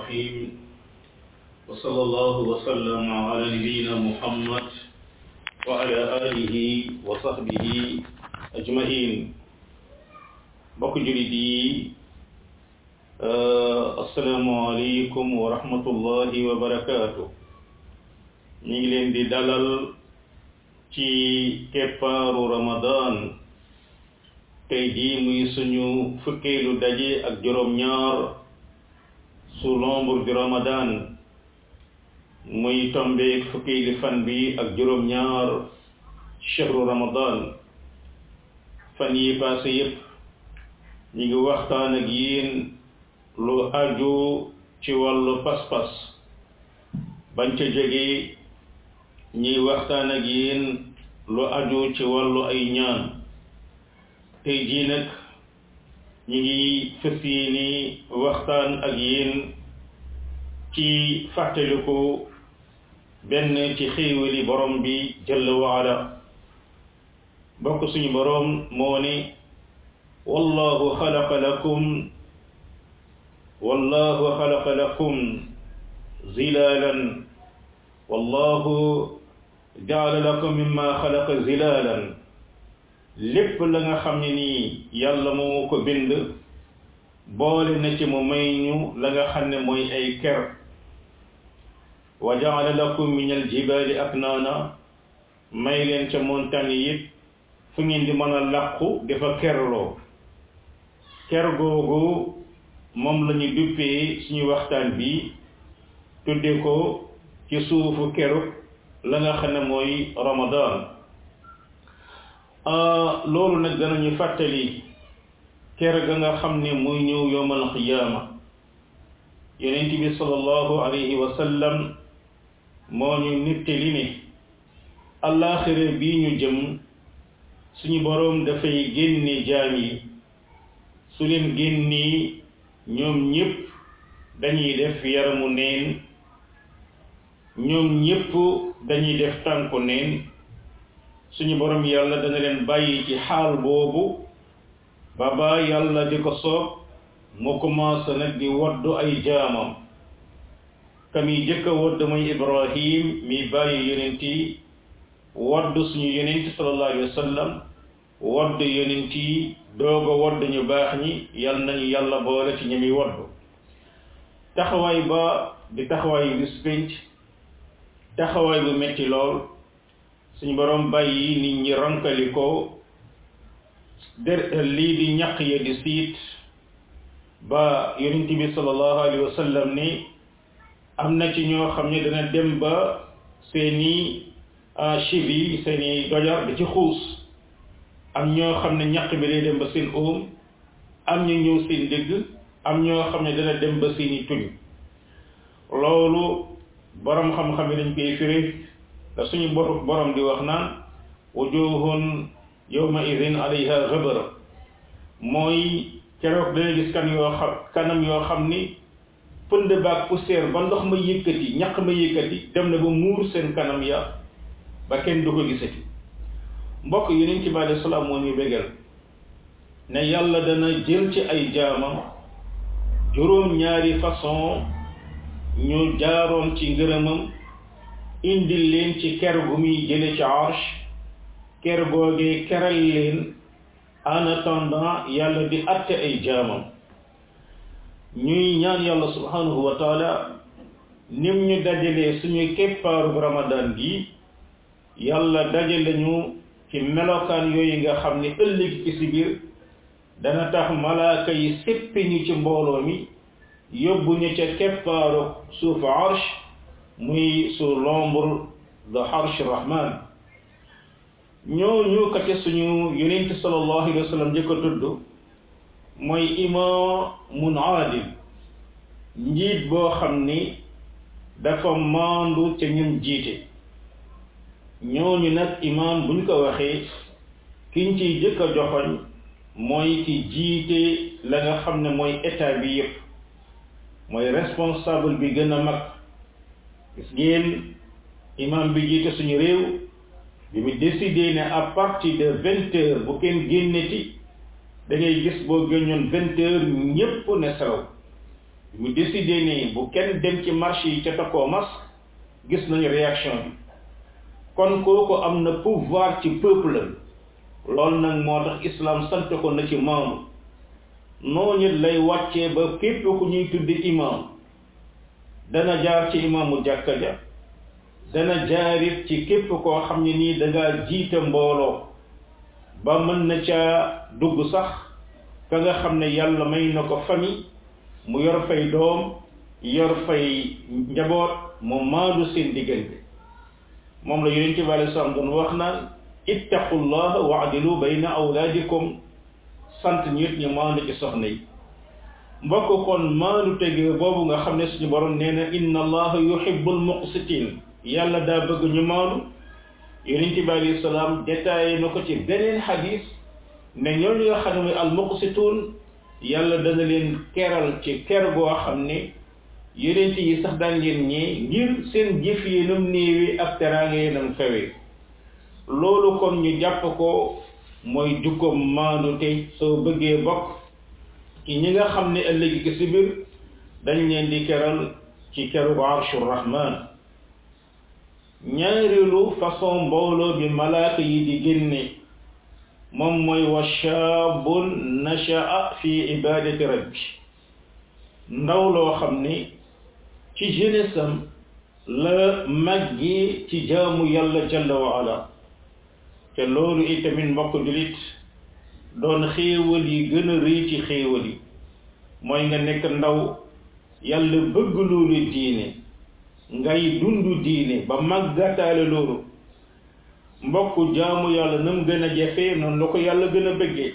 الرحيم وصلى الله وسلم على نبينا محمد وعلى آله وصحبه أجمعين mbokk julit yi asalaamaaleykum wa rahmatullahi wa barakaatu ñu ngi leen di dalal ci keppaaru ramadan tey jii muy suñu fukkeelu daje ak juróom-ñaar su l'ombre du ramadan muy tombeek fukkeelu fan bi ak juróom-ñaar chehru ramadan fan yi passé yépp ñu ngi waxtaan ak yéen lu aju ci wàllu pas-pas bañ ca jógee ñuy waxtaan ak yéen lu aju ci wàllu ay ñaan tey jii nag ñu ngi fas yéene waxtaan ak yéen ci fàttaliku benn ci xéewali borom bi jalla waala bokk suñu borom moo ne wallahu xalaqa lakum wallahu xalaqa lakum zilalan wallahu jaala lakum mimma xalaqa zilalan lépp la nga xam ne nii yàlla moo ko bind boole na ci mu may ñu la nga xam ne mooy ay ker wa jaala lakum min aljibaali aknaana may leen ca montagne yi fu ngeen di mën a làqu dafa kerloo ker googu moom la ñu duppee suñu waxtaan bi tudde ko ci suufu keru la nga xam ne mooy ramadan loolu nag danañu fàttali ker ga nga xam ne muy ñëw yowmal qiyaama yonent bi sallallahu alayhi wa sallam moo ñu nittali ne allaaxira bii ñu jëm suñu boroom dafay génne jaam yi su leen génnee ñoom ñépp dañuy def yaramu neen ñoom ñépp dañuy def tànku neen suñu borom yàlla dana leen bàyyi ci xaal boobu ba ba yàlla di ko soob mu commencé nag di waddu ay jaamam kam yi jëkk a wadd mooy ibrahim mi bàyyi yonent yi waddu suñu yonent sallallahu alayhi wa sallam wadd yonent yi dooga wadd ñu baax ñi yal nañu yàlla boole ci ñi muy waddu taxawaay ba di taxawaay bis pénc taxawaay bu metti lool suñu borom bàyyi nit ñi ronkali ko der lii di ñaq ya di siit ba yonent bi sallallahu alayhi wa sallam ni am na ci ñoo xam ne dana dem ba seeni chivi seeni dojar di ci xuus am ñoo xam ne ñaq bi day dem ba seen óom am ñu ñëw seen dégg am ñoo xam ne dana dem ba seeni tuñ loolu borom xam-xam yi dañ koy firi da suñu borom di wax naan wujuhun yawma idin alayha ghabara mooy keroog dana gis kan yoo xam kanam yoo xam ni pënd baag poussière ba ndox ma yëkkati ñaq ma yëkkati dem na ba muur seen kanam ya ba kenn du ko gisati mbokk yonent bi alayhi salaam moo ñu bégal ne yàlla dana jël ci ay jaamam juróom ñaari façon ñu jaaroon ci ngërëmam indil leen ci ker gu muy jële ci arsh ker googee keral leen en attendant yàlla di atte ay jaamam ñuy ñaan yàlla subhanahu wa taala nim ñu dajalee suñu keppaaru ramadan gi yàlla dajale ñu ci melokaan yooyu nga xam ne ëllëg ci si biir dana tax malaaka yi séppi ñu ci mbooloo mi yóbbu ñu ca keppaaru suufu arsh muy sous l'ombre de arsh rahman ñooñu kate suñu yonent sallallahu alayhi wa sallam njëkk a tudd mooy imaamun aadil njiit boo xam ni dafa maandu ca ñun jiite ñooñu nag imaam buñ ko waxee kiñ ciy jëkk a joxoñ mooy ki jiite la nga xam ne mooy état bi yépp mooy responsable bi gën a mag gis ngeen imaam bi jiite suñu réew bi mu décidé ne à partir de vingt heures bu kenn génneti da ngay gis boo génnoon vingt heures ñépp ne selaw mu décidé ne bu kenn dem ci marché yi ca takkoo masque gis nañu réaction bi kon kooku am na pouvoir ci peuple loolu nag moo tax islam sant ko na ci maamu noonu lay wàccee ba képp ku ñuy tuddi imam dana jaar ci imaamu jàkka ja dana jaarit ci képp koo xam ne nii dangaa jiite mbooloo ba mën na ca dugg sax ka nga xam ne yàlla may na ko famille mu yor fay doom yor fay njaboot mu maandu seen diggante moom la yonent bi alei salaam doon wax naan ittaqullah waadilu bayna awlaadikum sant nit ñu maandu ci soxna yi mbokk kon maandu tege boobu nga xam ne suñu borom nee na inna allaha yuhibbul muqsitin yàlla daa bëgg ñu maandu yonent bi alayhi salaam détaillé na ko ci beneen xadis ne ñooñu nga xam ne mooy al muqsitun yàlla dana leen keral ci ker goo xam ne yonent yi sax daan leen ñee ngir seen jëf yi nam néewi ak teraanga yi nam fewee loolu kon ñu jàpp ko mooy jukkoom maandu te soo bëggee bokk ci ñi nga xam ne ëllëg ki si biir dañ leen di keral ci keru arshu rahman ñaareelu façon mbooloo bi malaaka yi di génne moom mooy wa shaabun nasha'a fi ibadati rabbi ndaw loo xam ne ci jeunesse am la màggi ci jaamu yàlla jalla wa ala te loolu itamit mbokk julit doon xéewal yi gën a rëy ci xéewal yi mooy nga nekk ndaw yàlla bëgg loolu diine ngay dundu diine ba màggataale loolu mbokk jaamu yàlla nam gën a jafe noonu la ko yàlla gën a bëggee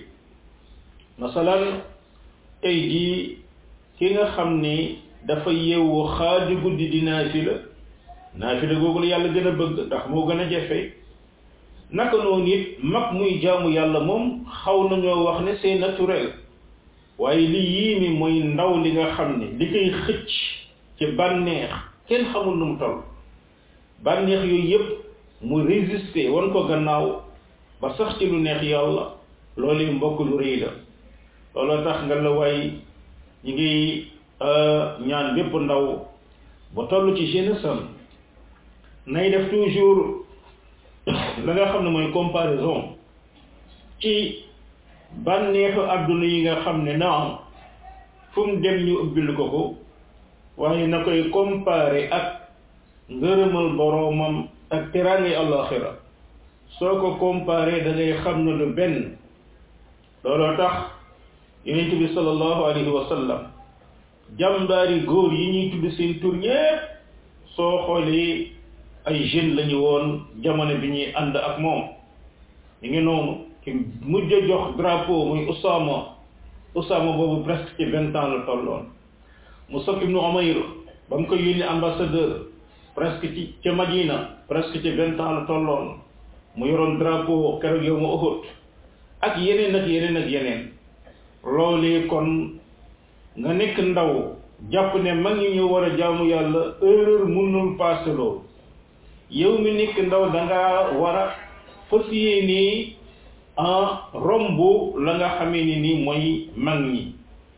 masalan tey jii ki nga xam ni dafa yeewu xaaju guddi di naafila naafila googu la yàlla gën a bëgg ndax moo gën a jafe naka noonu it mag muy jaamu yàlla moom xaw nañoo wax ne c'est naturel waaye li yii mi mooy ndaw li nga xam ne li koy xëcc ci bànneex kenn xamul nu mu toll bànneex yooyu yëpp mu résister wan ko gannaaw ba sax ci lu neex yàlla loolu mbokk lu rëy la looloo tax nga la waay ñi ngi ñaan bépp ndaw ba toll ci jeunesse am nay def toujours la nga xam ne mooy comparaison ci bànneexu àdduna yi nga xam ne naam fu mu dem ñu ubbil ko ko waaye na koy comparer ak ngërëmal boroomam ak teraange àllaaxira soo ko comparer da ngay xam ne lu benn looloo tax yonent bi sallallahu alayhi wa sallam jàmbaari góor yi ñuy tudd seen tur ñépp soo xoolee ay jeunes lañu woon jamono bi ñuy ànd ak moom ñu ngi noonu ki mujj a jox drapeau muy Usaama Usaama boobu presque ci vingt ans la tolloon Musab ibnu Umayr ba mu ko yónni ambassadeur presque ci ca Madina presque ci vingt ans la tolloon mu yoroon drapeau keroog yow ma Uhud ak yeneen ak yeneen ak yeneen loolee kon nga nekk ndaw jàpp ne mag ñi ñu war a jaamu yàlla erreur mënul passé loolu yow mi nekk ndaw da nga war a fas yéene en romb la nga xamee ni nii mooy mag ñi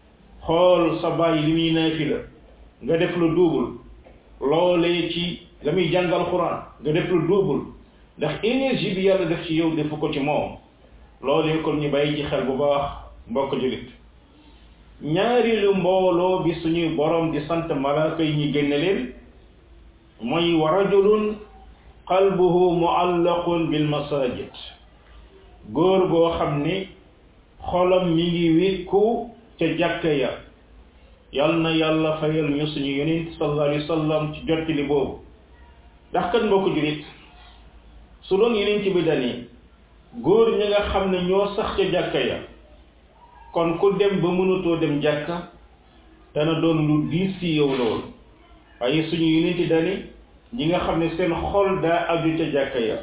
xool sa bàyyi li muy naafila nga def lu double loolee ci la muy jàngal xuraan nga def lu double ndax énergie bi yàlla def ci yow defu ko ci moom loolee kon ñu bàyyi ci xel bu baax mbokk julit ñaari lu mbooloo bi suñuy borom di sant malaaka yi ñu génne leen mooy wa rajulun qalbuhu muallaqun bil masajid góor goo xam ni xolam mi ngi wékku ca jàkka ya yal na yàlla fayal ñu suñu yonent sallallahu alayhi wa sallam ci jottali boobu ndax kat mbokk julit su doon yonent bi dani góor ñi nga xam ne ñoo sax ca jàkka ya kon ku dem ba mënatoo dem jàkka dana doon lu diis ci yow loolu waaye suñu yonent dani ñi nga xam ne seen xol daa aju ca jàkka ya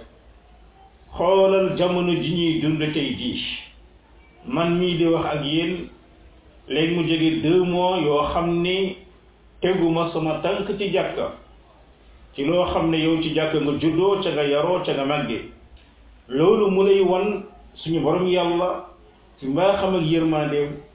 xoolal jamono ji ñuy dund tey jii man mii di wax ak yéen léegi mu jóge deux mois yoo xam ni teguma sama tànk ci jàkka ci loo xam ne yow ci jàkka nga juddoo ca nga yaroo ca nga màggee loolu mu lay wan suñu borom yàlla ci mbaaxam ak yërmandeem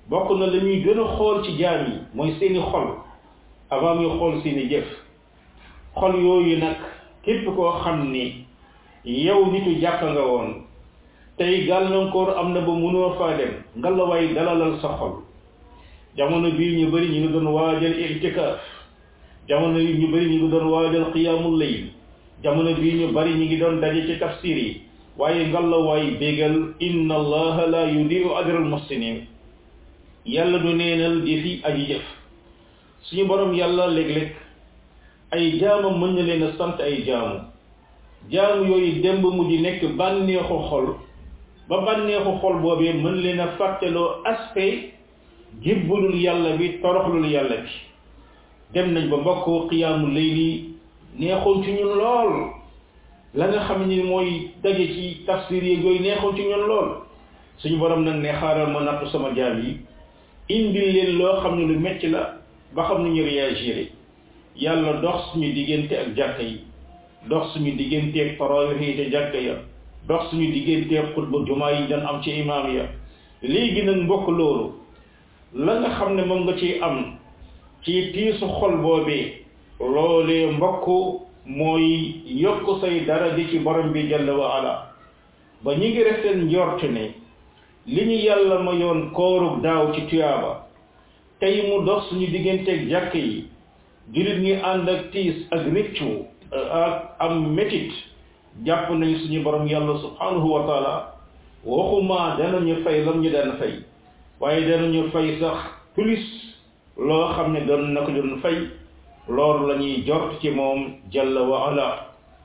bokk na la ñuy gën a xool ci jaam yi mooy seeni xol avant muy xool seeni jëf xol yooyu nag képp koo xam ni yow nitu jàkk nga woon tey gàllankoor am na ba mënoo faa dem ngalawaay dalalal sa xol jamono bii ñu bëri ñu ngi doon waajal itikaaf jamono yi ñu bëri ñu ngi doon waajal qiyaamul layl jamono bii ñu bëri ñu ngi doon daje ci tafsir yi waaye ngalawaay bégal inna allaha la yudiu ajral muhsinin yàlla du neenal jëfi aji jëf suñu borom yàlla léeg-léeg ay jaamam mën na leen a sant ay jaamu jaamu yooyu démb mujj nekk bànneexu xol ba bànneexu xol boobee mën leen a fàtteloo aspect jébbalul yàlla bi toroxlul yàlla bi dem nañ ba mbokk xiyaamu layli neexoon ci ñun lool la nga xam ni mooy daje ci tafsir yi yooyu neexoon ci ñun lool suñu borom nag ne xaaral ma nattu sama jaam yi indil leen loo xam ne lu metti la ba xam ne ñu réagir yàlla dox suñu diggante ak jàkka yi dox suñu diggante ak tarawih yi te jàkka ya dox suñu diggante ak xutba jumaa yi dañ am ci imaam ya léegi nag mbokk loolu la nga xam ne moom nga ciy am ci tiisu xol boobee loolee mbokk mooy yokk say daraja ci borom bi jalla wa ala ba ñi ngi resteen njort ne li ñu yàlla ma yoon koorug daaw ci tuyaaba tey mu dox suñu digganteeg jàkk yi jullit ñi ànd ak tiis ak rëccu ak am métit jàpp nañ suñu borom yàlla subhanahu wa taala waxuma danañu fay lam ñu daan fay waaye danañu fay sax plus loo xam ne doon na ko doon fay loolu la ñuy jort ci moom jalla wa ala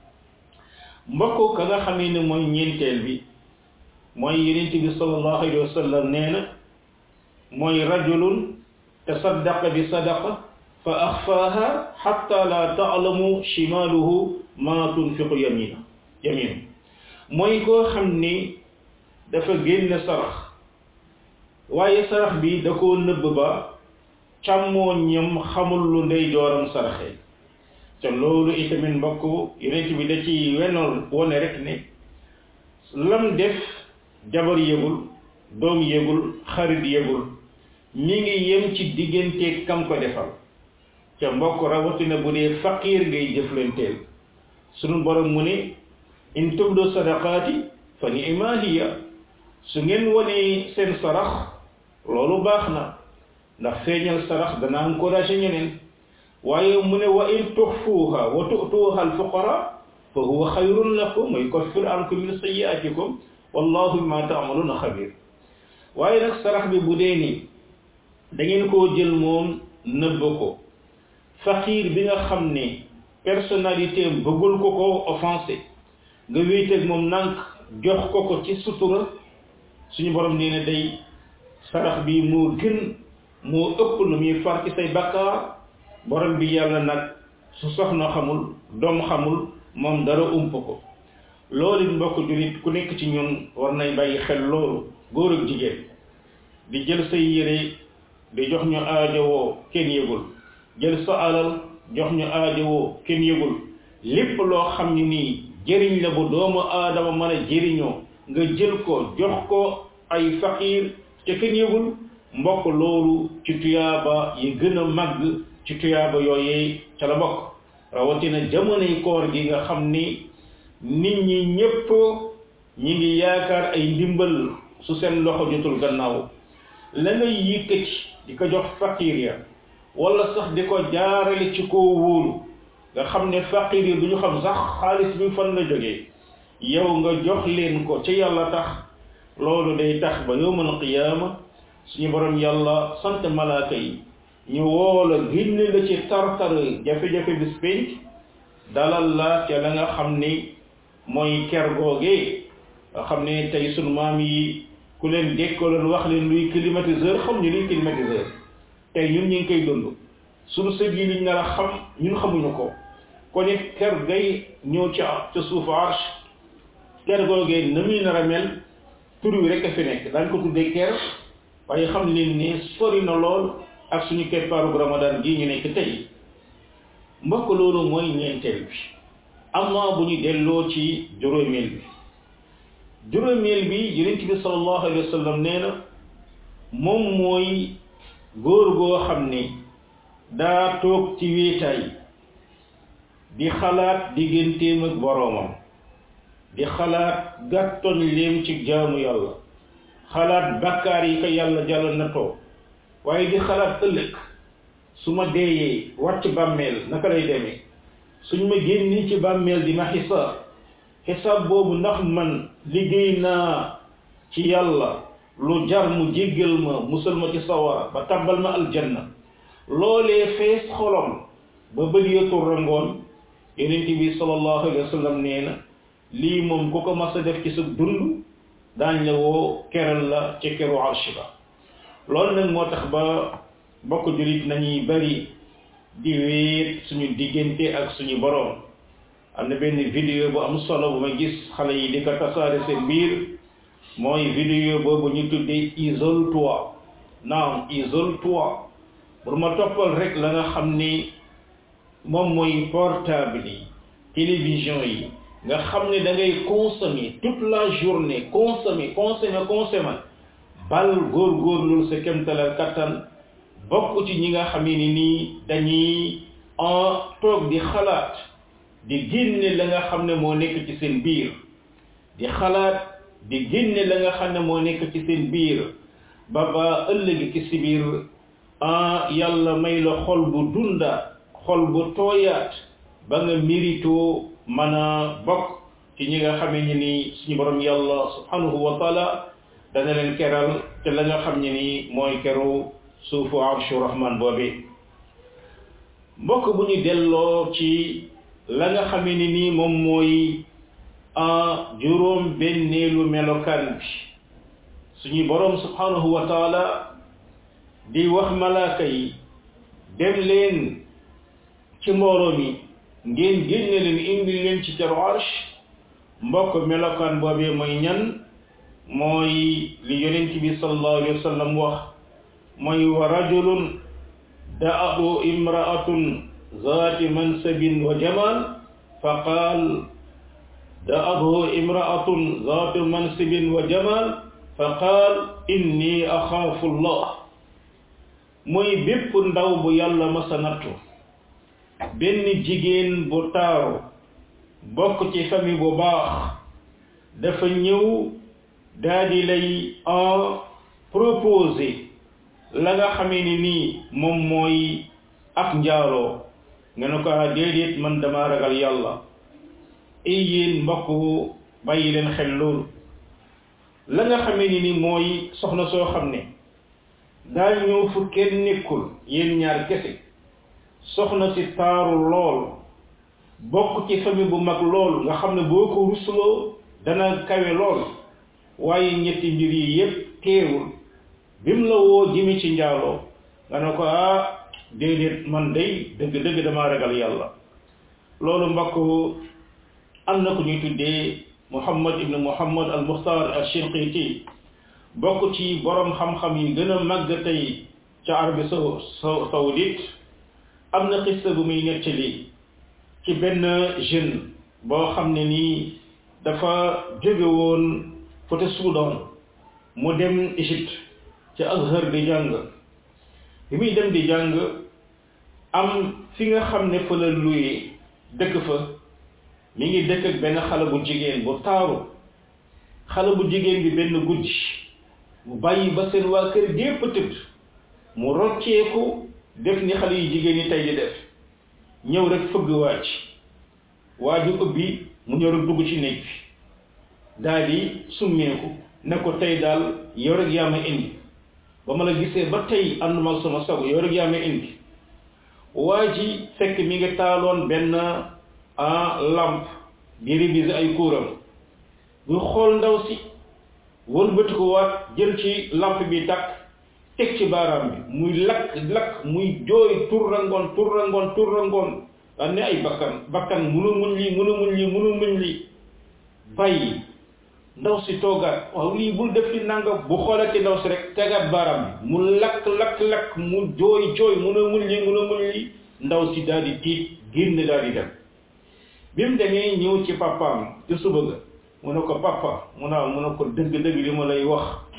mbokk ka nga xamee ne mooy ñeenteel bi mooy yenent bi sallallahu alayhi wa sallam nee na mooy rajulun tasaddaqa bi sadaqa fa axfaaha xatta la taalamu shimaaluhu ma tunfiqu yamina yaminu mooy koo xam ni dafa génne sarax waaye sarax bi da koo nëbb ba càmmooñam xamul lu ndey jooram saraxe te loolu itamit mbokk yenent bi da ci wenoon wone rek ne lam def jabar yëgul doom yëgul xarit yëgul mi ngi yem ci diggante kam ko defal ca mbokk rawatina bu dee faqiir ngay jëflanteel sunu borom mu ne in tubdu sadaqaati fa ni'ma hiya su ngeen wonee seen sarax loolu baax na ndax feeñal sarax dana encouragé ñeneen waaye mu ne wa in tuxfuuha wa tu'tuuha alfuqara fa huwa xayrun lakum wa yukaffir ankum min sayyi'atikum wallahu bima ta'maluna xabir waaye nag sarax bi bu dee ni da ngeen koo jël moom nëbb ko faqiir bi nga xam ne personnalité bëggul ko ko offensé nga wéeteeg moom nànk jox ko ko ci sutura suñu borom nee na day sarax bi moo gën moo ëpp lu muy far ci say bakkaar borom bi yàlla nag su soxna xamul doom xamul moom dara ump ko loolu mbokk jullit ku nekk ci ñun war nay bàyyi xel loolu góor ak jigéen di jël say yére di jox ñu aajowoo kenn yëgul jël sa alal jox ñu aajowoo kenn yëgul lépp loo xam ne nii jëriñ la bu doomu aadama mën a jëriñoo nga jël ko jox ko ay faqiir te kenn yëgul mbokk loolu ci tuyaaba yi gën a màgg ci tuyaaba yooyee ca la bokk rawatina jamonoy koor gi nga xam ni nit ñi ñépp ñi ngi yaakaar ay ndimbal su seen loxo jotul gannaaw la ngay yëkkati di ko jox faqiir ya wala sax di ko jaarale ci koo wóolu nga xam ne faqiir yi du ñu xam sax xaalis bi fan la jógee yow nga jox leen ko ci yàlla tax loolu day tax ba yawmal qiyaama suñu borom yàlla sant malaaka yi ñu woola génne la ci tartar jafe-jafe bis pénc dalal la ca la nga xam ni mooy ker googee nga xam ne tey sunu maam yi ku leen dékkaloon wax leen luy climatiseur xam ñu luy climatiseur tey ñun ñu ngi koy dund suñu sëg yi liñ nar a xam ñun xamuñu ko kon it ker gay ñëw ca ca suufu arche ker googee na muy nar a mel tur wi rek a fi nekk daañ ko tuddee ker waaye xam leen ne sori na lool ak suñu keppaaru ramadan gii ñu nekk tey mbokk loolu mooy ñeenteel bi amma bu ñu delloo ci juróomeel bi juróomeel bi yonent bi sallallahu alayhi wa sallam nee na moom mooy góor goo xam ni daa toog ci wéetaay di xalaat digganteem ak boroomam di xalaat gàttoñ leem ci jaamu yàlla xalaat bakkaar yi ko yàlla jàll na too waaye di xalaat ëllëg su ma deeyee wàcc bàmmeel naka lay demee suñ ma génni ci bàmmeel di ma xisaab xisaab boobu ndax man liggéey naa ci yàlla lu jar mu jéggal ma musal ma ci sawara ba tabbal ma aljanna loolee fees xolom ba bët ya turrangoon yonent bi sallallahu alayhi wa sallam nee na lii moom ku ko mas a def ci sa dund daañ la woo keral la ci keru arsh ba loolu nag moo tax ba bokk julit nañuy bari di wéet suñu diggante ak suñu boroom am na benn vidéo bu am solo bu ma gis xale yi di ko tasaare seen biir mooy vidéo boobu ñu tuddee isole-toi naam isole-toi pour ma toppal rek la nga xam ni moom mooy portable yi télévision yi nga xam ne da ngay consommer toute la journée consommer consommer consommer bal góor-góorlu sa kemtalal kattan bokk ci ñi nga xam ne nii dañuy en toog di xalaat di génne la nga xam ne moo nekk ci seen biir di xalaat di génne la nga xam ne moo nekk ci seen biir ba ba ëllëg ci si biir ah yàlla may la xol bu dunda xol bu tooyaat ba nga mérito mën a bokk ci ñi nga xamee ni ni suñu borom yàlla subhanahu wa taala dana leen keral te la nga xam ne ni mooy keru suufu arshu rahman boobi mbokk bu ñu delloo ci la nga xamee ni nii moom mooy juróom benneelu melokaan bi suñu borom subhanahu wa taala di wax malaaka yi dem leen ci mbooloo mi ngeen génne leen indi leen ci caru arsh mbokk melokaan boobee mooy ñan mooy li yonent bi sallallahu alayhi wa sallam wax mooy wa rajulun da'ahu imra'atun zaati mansabin wa jamal fa qaal da'ahu imra'atun zaati mansabin wa jamal fa qaal inni axaafu allah mooy bépp ndaw bu yàlla masa nattu benn jigéen bu taaru bokk ci famille bu baax dafa ñëw daa di lay en proposer la nga xamee ni nii moom mooy ak njaaloo nga ne ko ah déedéet man dama ragal yàlla ay yéen mbokk bàyyi leen xel loolu la nga xamee ni nii mooy soxna soo xam ne daa ñëw fu kenn nekkul yéen ñaar kese soxna si taaru lool bokk ci famille bu mag lool nga xam ne boo ko rusloo dana kawe lool waaye ñetti mbir yi yépp teewul bi mu la woo jëmi ci njaaloo nga ne ko ah déedéet man day dëgg-dëgg damaa ragal yàlla loolu mbokk am na ku ñuy tuddee muhammad ibnu muhammad al muxtar al shinqiti bokk ci borom xam-xam yi gën a màgg tey ca Arabie saoudite am na xissa bu muy nettali ci benn jeune boo xam ne nii dafa jóge woon côté Soudan mu dem Égypte ci Azhar di jàng bi muy dem di jàng am fi nga xam ne fa la luye dëkk fa mi ngi dëkk ak benn xale bu jigéen bu taaru xale bu jigéen bi benn guddi mu bàyyi ba seen waa kër gépp tëdd mu rocceeku def ni xale yu jigéen ñi tey di def ñëw rek fëgg waaj waa ji ubbi mu ñëw rek dugg ci néeg bi daal di summeeku ne ko tey daal yow rek yaa ma indi ba ma la gisee ba tey ànduma sama sago yow rek yaa ma indi waa ji fekk mi ngi taaloon benn a lampe di réviser ay kuuram bu xool ndaw si wëlbati ko waat jël ci lampe bi takk teg ci baaraam bi muy lakk lakk muy jooy turrangoon turrangoon turrangoon daan ne ay bakkan bakkan munu muñ lii munu muñ lii munu muñ lii bàyyi ndaw si toogaat waaw lii bul def li nanga bu xoolati ndaw si rek tegaat baaraam bi mu lakk lakk lakk mu jooy jooy munu muñ lii munu muñ lii ndaw si daal di tiit génn daal di dem bi mu demee ñëw ci papaam ci suba ga mu ne ko papa mu naa mu ne ko dëgg-dëgg li ma lay wax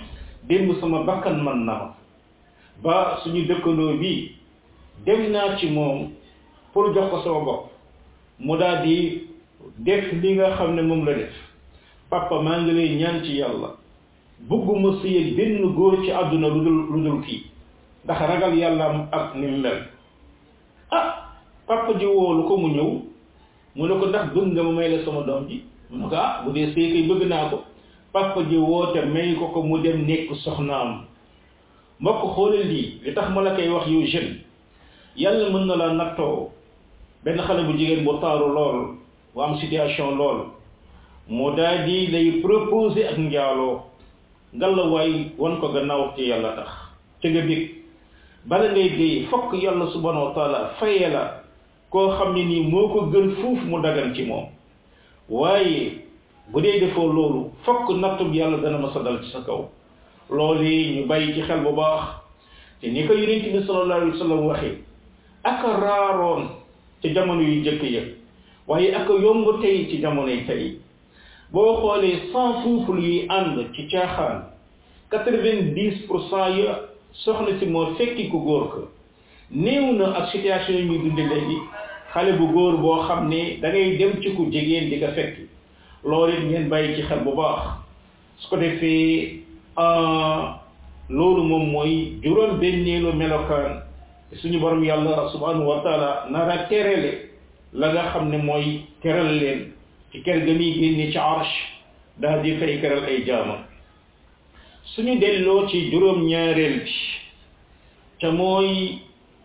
démb sama bakkan man na ma ba suñu dëkkandoo bi dem naa ci moom pour jox ko sama bopp mu daal di def li nga xam ne moom la def papa maa ngi lay ñaan ci yàlla bëgguma sëyal benn góor ci àdduna lu dul lu dul kii ndax ragal yàlla ak ni mu mel ah papa ji woolu ko mu ñëw mu ne ko ndax bëgg nga ma may la sama doom ji mu ne ko ah bu dee sëy kay bëgg naa ko papa ji woote may ko ko mu dem nekk soxnaam mbokk xoolal lii li tax ma la koy wax yow jeune yàlla mën na la nattoo benn xale bu jigéen bu taaru lool bu am situation lool mu daal di lay proposer ak njaaloo ngalawaay wan ko gannaaw ci yàlla tax ca nga bég bala ngay dee fokk yàlla subhanahu wa taala faye la koo xam ne nii moo ko gën fuuf mu dagan ci moom waaye bu dee defoo loolu fokk nattub yàlla dana ma sa dal ci sa kaw loolu yi ñu bàyyi ci xel bu baax te ni ko yonent bi sallallahu alayhi wa sallam waxee aka raaroon ci jamono yu jëkk ya waaye aka yomb tey ci jamono yi tey boo xoolee cent couple yi ànd ci caaxaan quatre-vingt-dix pour cent ya soxna si moo fekki ku góor ko néew na ak situation yi ñuy dunde léegi xale bu góor boo xam ne da ngay dem ci ku jigéen di ko fekki loolu it ngeen bàyyi ci xel bu baax su ko defee loolu moom mooy juróom benneelu melokaan suñu borom yàlla subhanahu wa taala nara terele la nga xam ne mooy teral leen ci kër ga muy génne ci arsh daal di fay keral ay jaamam suñu delloo ci juróom ñaareel bi te mooy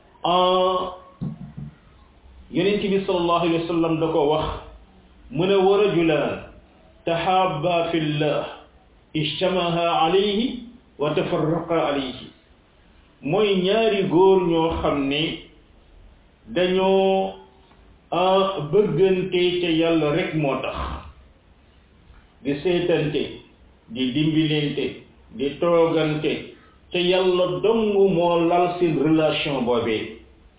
yonent bi sallallahu alayhi wa sallam da ko wax mu ne wa rajulaan tahabba fi llah ijtamaha alayhi wa tafarraqa alayhi mooy ñaari góor ñoo xam ne dañoo bëggante ca yàlla rek moo tax di seetante di dimbilente di toogante ca yàlla dong moo lal seen relation boobee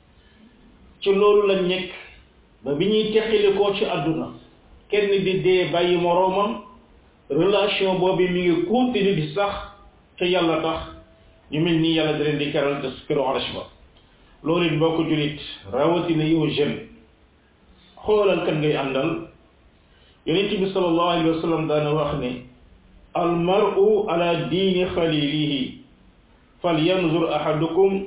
ci loolu la nekk ba bi ñuy teqali koo ci àdduna kenn di dee bàyyi moroomam relation boobu mi ngi continuer di sax ca yàlla tax ñu mel nii yàlla da leen di keral te këru arash ba loolu it boo ko julit rawatina yow jeune xoolal kan ngay àndal yonent bi sallallahu alayhi wa sallam daana wax ne al mar'u ala diini xalilihi fal yanzur ahadukum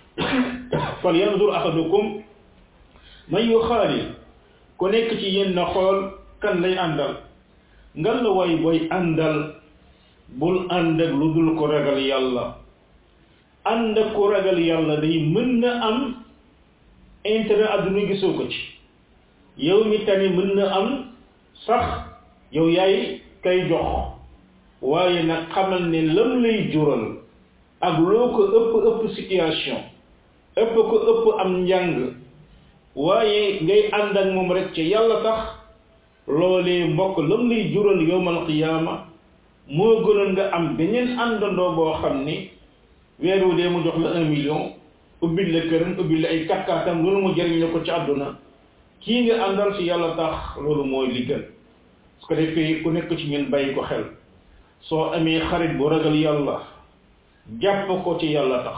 fal yanzur ahadukum man yu xaalil ku nekk ci yéen na xool kan lay àndal ngal la waay booy àndal bul ànd ak lu dul ko ragal yàlla ànd ak ko ragal yàlla day mën na am intérêt adduna gisoo ko ci yow mi tane mën na am sax yow yaay kay jox waaye nag xamal ne lam lay jural ak loo ko ëpp ëpp situation ëpp ko ëpp am njàng waaye ngay ànd ak moom rek ci yàlla tax loolee mbokk lam lay jural yowmal qiyaama moo gënoon nga am beneen àndandoo boo xam ni weer wu dee mu jox la un million ubbil la këram ubbil la ay katkaatam loolu mu jëriñ la ko ci àdduna kii nga àndal ci yàlla tax loolu mooy li gën su ko defee ku nekk ci ñun bàyyi ko xel soo amee xarit bu ragal yàlla jàpp ko ci yàlla tax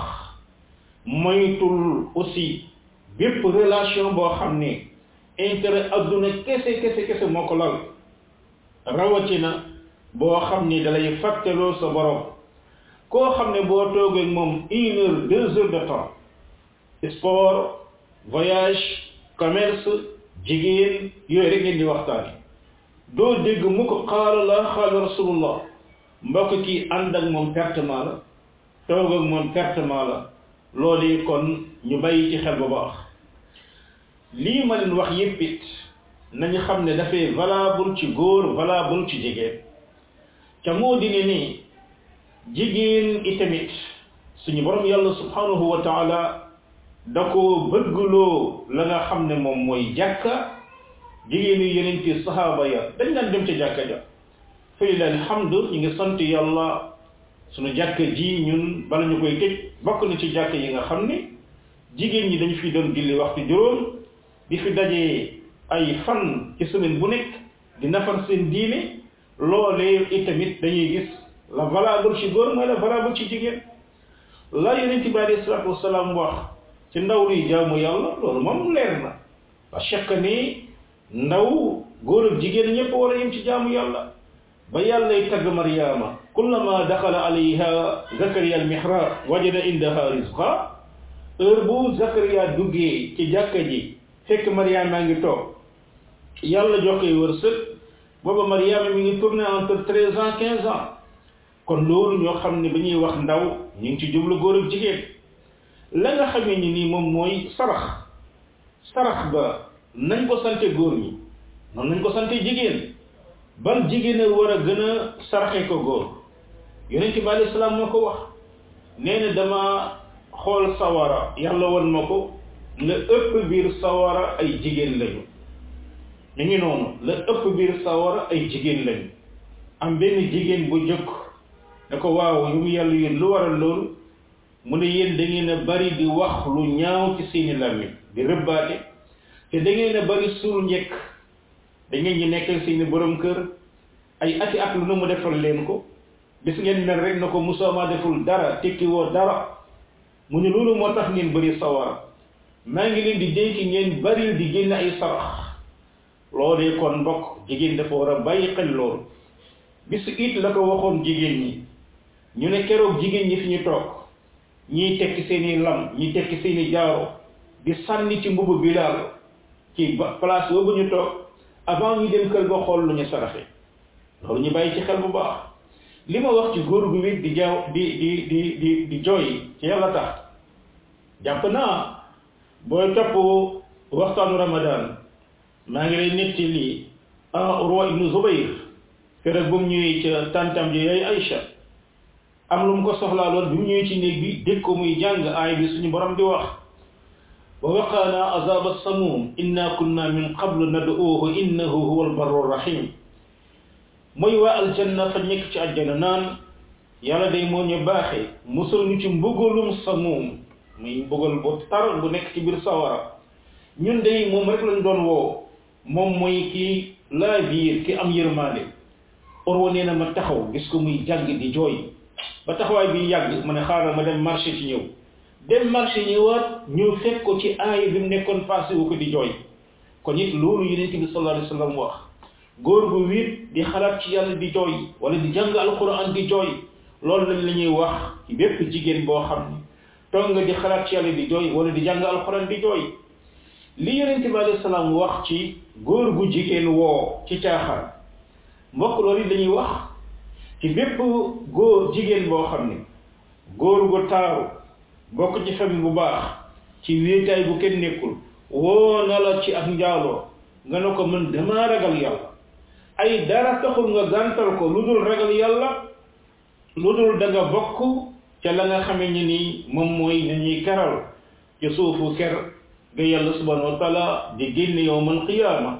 moytul aussi bépp relation boo xam ne intérêt adduna kese kese kese moo ko lal rawatina boo xam ni dalay fàtteloo sa borom koo xam ne boo toogee moom une heure deux heures de temps sport voyage commerce jigéen yooyu rek ngeen di waxtaane doo dégg mu ko qaala la qaala rasulullah mbokk kii ànd ak moom pertement la toog ak moom pertement la loolu kon ñu bàyyi ci xel bu baax lii ma leen wax yépp it nañu xam ne dafay valable ci góor valable ci jigéen ca moo di ne ni jigéen itamit suñu borom yàlla subhanahu wa taala da ko bëggloo la nga xam ne moom mooy jàkka jigéen yu yeneen ci sahaaba ya dañ daan dem ca jàkka ja fa lillahi alhamdu ñu ngi sant yàlla suñu jàkka ji ñun bala ñu koy tëj bokk na ci jàkka yi nga xam ne jigéen ñi dañu fi doon julli waxtu juróom di fi dajee ay fan ci semaine bu nekk di nafar seen diine loolee itamit dañuy gis la valable ci góor mooy la valable ci jigéen la yonent bi alayhi salaatu wasalaam wax ci ndaw luy jaamu yàlla loolu moom leer na ba chaque ni ndaw góor ak jigéen ñëpp war a yem ci jaamu yàlla ba yàllay tagg Mariama kullama daxala alayha Zakariya al-mihrab wajada indaha rizqa heure bu Zakariya duggee ci jàkka ji fekk Mariama ngi toog yàlla jox koy wërsëg booba Mariama mi ngi tourné entre treize ans quinze ans kon loolu ñoo xam ne ba ñuy wax ndaw ñu ngi ci jublu góor ak jigéen la nga xamee ni nii moom mooy sarax sarax ba nañ ko sante góor ñi noonu nañ ko sante jigéen ban jigéen a war a gën a saraxe ko góor yonent bi alayhi salaam moo ko wax nee na dama xool sawara yàlla won ma ko la ëpp biir sawara ay jigéen lañu mi ngi noonu la ëpp biir sawara ay jigéen lañu am benn jigéen bu jëkk ne ko waaw yu mu yàlla yéen lu waral loolu mu ne yéen da ngeen a bari di wax lu ñaaw ci seeni làmmiñ di rëbbaate te da ngeen a bari suul njëkk da ngeen ñi nekkal seeni borom kër ay ati at lu na mu defal leen ko bis ngeen mel rek na ko musooma deful dara tekki woo dara mu ne loolu moo tax ngeen bari sawara maa ngi leen di dénk ngeen bari di génn ay sarax loolee kon mbokk jigéen dafa war a bàyyi xel loolu bis it la ko waxoon jigéen ñi ñu ne keroog jigéen ñi fi ñu toog ñiy tekki seeni lam ñi tekki seeni jaaro di sànni ci mbubu bilaal ci place boobu ñu toog avant ñu dem kër ga xool lu ñu saraxe loolu ñu bàyyi ci xel bu baax li ma wax ci góor gu wit di jaaw di di di di di jooy ci yàlla tax jàpp naa booy topp waxtaanu ramadan maa ngi lay netti lii ah Urwa ibnu Zubayr keroog bu mu ñëwee ca tantam ji yooyu Aïcha am lu mu ko soxlaaloon bi mu ñëwee ci néeg bi dégg ko muy jàng aay bi suñu borom di wax wa waqaana azaba samum inna kunna min qablu nad'uuhu innahu huwa albarru rahim mooy waa aljanna fa nekk ci àjjana naan yàlla day moo ñu baaxee musul ñu ci mbugalum samum muy mbugal bu tar bu nekk ci biir sawara ñun day moom rek lañ doon woo moom mooy ki laa biir ki am yërmaande Urwa nee na ma taxaw gis ko muy jàng di jooy ba taxawaay bi yàgg ma ne xaaral ma dem marché ci ñëw dem marché ñëwaat ñëw fekk ko ci aaya bi mu nekkoon passé wu ko di jooy kon it loolu yonent bi sallallahu alayhi wa sallam wax góor gu wéet di xalaat ci yàlla di jooy wala di jàng alquran di jooy loolu lañ la ñuy wax ci bépp jigéen boo xam ne toog nga di xalaat ci yàlla di jooy wala di jàng alquran di jooy li yonent bi alayhi salaam wax ci góor gu jigéen woo ci caaxaan mbokk loolu it dañuy wax ci bépp góor jigéen boo xam ne góor gu taaru bokk ci famille bu baax ci wéetaay bu kenn nekkul woo na la ci ak njaaloo nga ne ko mën damaa ragal yàlla ay dara taxul nga gàntal ko lu dul ragal yàlla lu dul da nga bokk ca la nga xamee ni nii moom mooy nañuy keral ci suufu ker ga yàlla subhanahu wa taala di génn yowmal qiyaama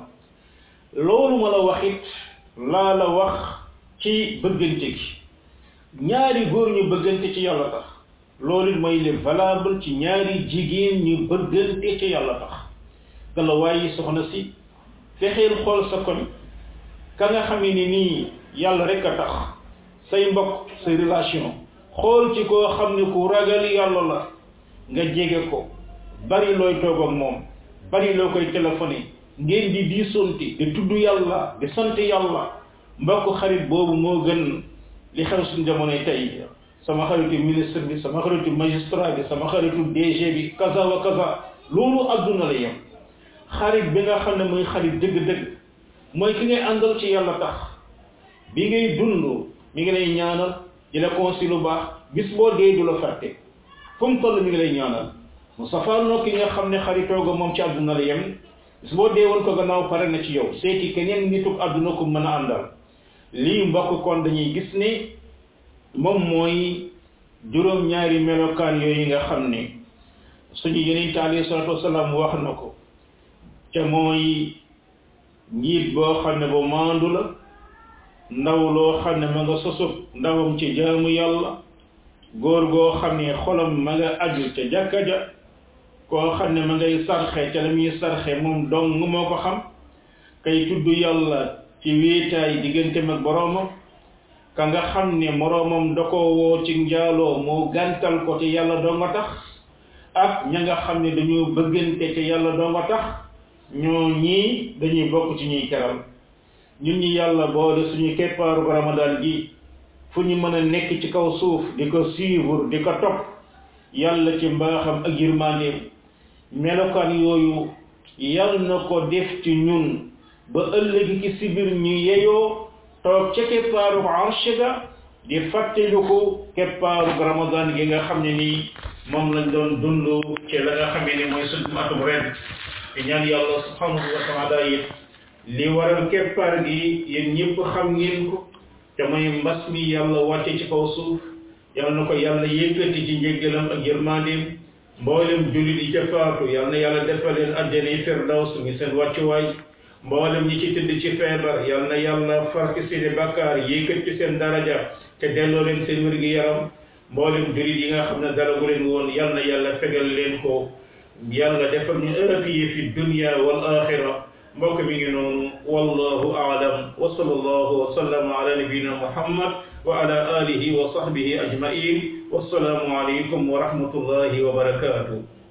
loolu ma la wax it laa la wax ci bëggante gi ñaari góor ñu bëggante ci yàlla tax loolu it mooy le valable ci ñaari jigéen ñu bëggante ci yàlla tax gala waaye soxna si fexeel xool sa koñ ka nga xamee ni nii yàlla rek a tax say mbokk say relation xool ci koo xam ne ku ragal yàlla la nga jege ko bari looy toog ak moom bari loo koy téléphoné ngeen di diisonte di tudd yàlla di sant yàlla mbokk xarit boobu moo gën li xew suñu jamonoy tey sama xaritu ministre bi sama xaritu magistrat bi sama xaritu DG bi kaza wa kaza loolu adduna la yem xarit bi nga xam ne mooy xarit dëgg-dëgg mooy ki ngay àndal ci yàlla tax bi ngay dund mi ngi lay ñaanal di la conseil lu baax bis boo dee du la fàtte fu mu toll mi ngi lay ñaanal mu safaanoo ki nga xam ne xaritoo ga moom ci àdduna la yem bis boo dee woon ko gannaaw pare na ci yow seeti keneen nituk àdduna ko mën a àndal lii mbokk kon dañuy gis ni moom mooy juróom-ñaari melokaan yooyu nga xam ne suñu yonent alayhi salaatu wasalaam wax na ko ca mooy njiit boo xam ne ba maandu la ndaw loo xam ne ma nga sosub ndawam ci jaamu yàlla góor goo xam ne xolam ma nga aju ca jàkka ja koo xam ne ma ngay sarxe ca la muy sarxe moom dong moo ko xam kay tudd yàlla ci wéetaay digganteem ak boroomam ka nga xam ne moroomam da ko woo ci njaaloo moo gàntal ko te yàlla doo nga tax ak ña nga xam ne dañoo bëggante te yàlla doo nga tax ñoo ñii dañuy bokk ci ñuy teral ñun ñi yàlla boole suñu keppaaru ramadan gi fu ñu mën a nekk ci kaw suuf di ko suivre di ko topp yàlla ci mbaaxam ak yërmandeem melokaan yooyu yàlla na ko def ci ñun ba ëllëgi ci sibir ñu yeyoo toog ca keppaaru arsh ga di fàttaliku keppaaru ramadan gi nga xam ne nii moom lañ doon dund ci la nga xamee ne mooy suñu atum ren te ñaan yàlla subhanahu wa taala it li waral keppaar gi yéen ñëpp xam ngeen ko te mooy mbas mi yàlla wàcce ci kaw suuf yàlla na ko yàlla yëkkati ci njéggalam ak yërmandeem mboolem jullit yi ca faatu yàlla na yàlla defal leen àjjana yi firdaws mi seen wàccuwaay mboolem ñi ci tëdd ci feebar yàlla na yàlla far ci seeni bàkkaar yëkkat ci seen daraja te delloo leen seen wér gi yaram mboolem jullit yi nga xam ne dara gu leen woon yàlla na yàlla fegal leen ko yàlla defal ñu aafiya fi dunya wal axira mbokk mi ngi noonu wallahu aalam wa sallallahu wa sallama ala nabiyina muhammad wa ala alihi wa sahbihi ajmain wassalaamu alaykum wa rahmatullahi wa barakatuh